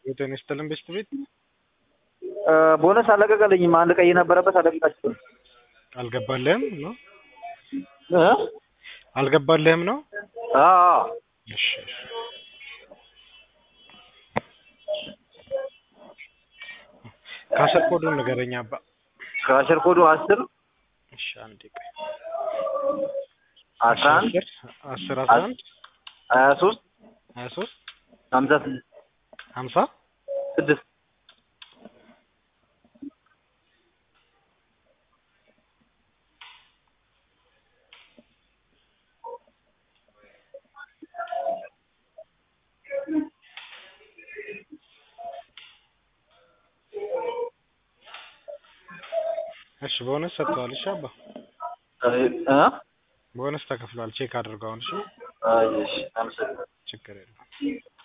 ጤና ይስጥልን ቤስት ቤት ቦነስ አለቀቀልኝም። አንድ ቀይ ነበረበት አለቀቃችሁ። አልገባልህም ነው እ አልገባልህም ነው? አዎ እሺ እሺ። ካሸር ኮዱን ንገረኝ አባ። ከአሸር ኮዱ አስር እሺ አንዴ ቆይ። አስራ አንድ አስር አስር አስራ አንድ ሀያ ሶስት ሀያ ሶስት ሀምሳ ስድስት ሀምሳ ስድስት እሺ ቦነስ ሰጥተዋል። እሺ አባ እ ቦነስ ተከፍሏል። ቼክ አድርገው አሁን። እሺ አይ እሺ አመሰግናለሁ። ችግር የለውም።